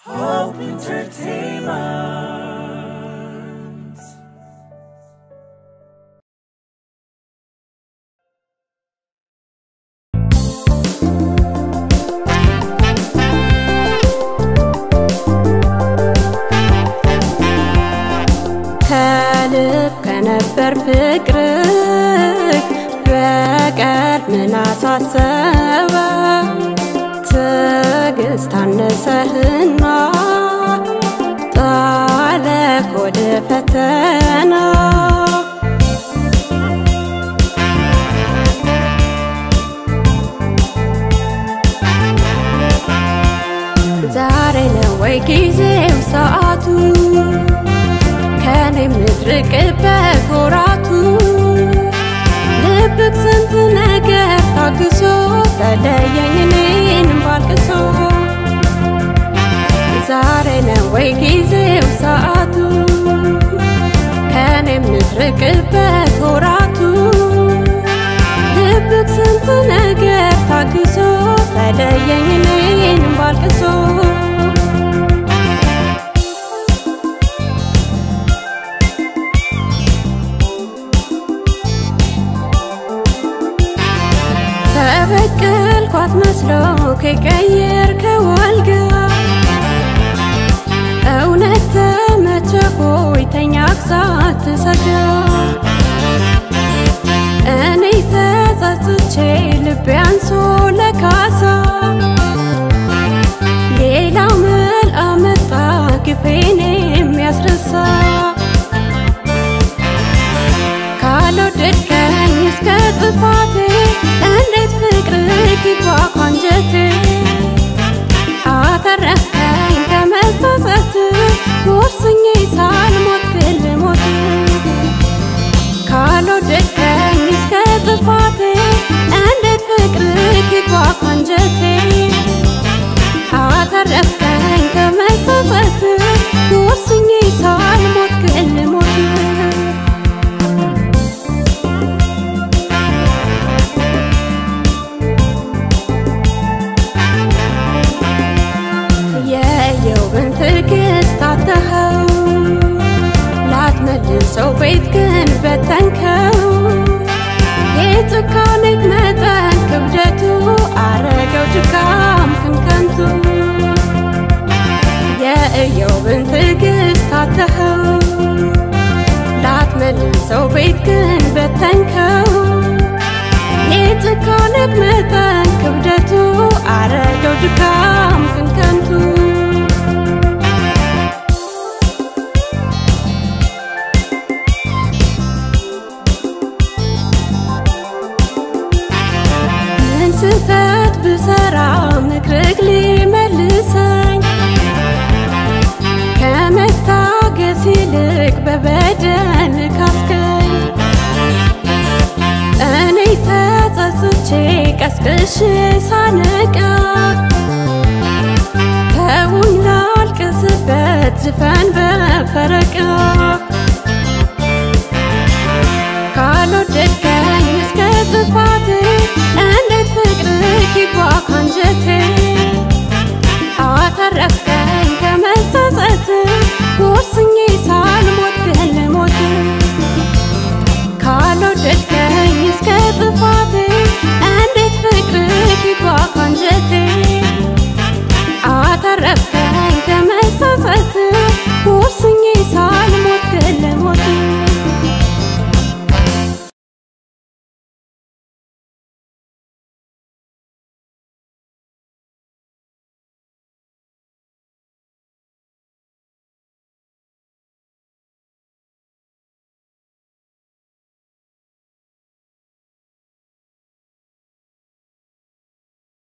Hope Entertainment. ከልብ ከነበር ፍቅርህ በቀር ምን አሳሰበ? ትዕግስት አነሰህና ጣለህ ወደ ፈተና። ዛሬ ነው ወይ ጊዜው ሰዓቱ ከኔ ምትርቅበት ወራቱ ልብክ ስንት ነገር ታግሶ ተለየኝ እኔን ባልቅሶ ዛሬ ነው ወይ ጊዜው ሰዓቱ ከኔ ምትርቅበት ወራቱ ልብክ ስንት ነገር ታግሶ ተለየኝ እኔን ባልቅሶ ተበቀልኳት መስሎ ከቀየርከው አልጋ እውነት ተመቸ ሆይ ተኛክ ሳትሰጋ እኔ ተጸጽቼ ልቤ አንሶ ለካሳ ሌላው መል አመጣ ግፌን የሚያስረሳ ካልወደድከኝ እስከ ጥፋቴ እንዴት ፍቅር ይግባ ካንጀቴ አተረፍከኝ ከመጸጸት ወስኜ ሳልሞት ግን ልሞት ካልወደድከኝ እስከ ጥፋቴ እንዴት ፍቅር ይግባ ካንጀቴ አተረፍከኝ ከመጸጸት ወስኜ ሳልሞት ግን ልሞት የየውብን ትዕግስት አተኸው ላትመልሰው ቤት ግን በተንከው የጭካኔክ መጠን ክብደቱ አረገው ድካም ክንከንቱ የእየውብን ትዕግስት አተኸው ላትመልሰው ቤት ግን በተንከው የጭካኔክ መጠን ክብደቱ አረገው ድካም ክንከንቱ ምን ስህተት ብሰራ ምክርክ ሊመልሰኝ ከመታገስ ይልቅ በበደል ካስከኝ እኔ ተጸጽቼ ቀስቅሼ ሳነ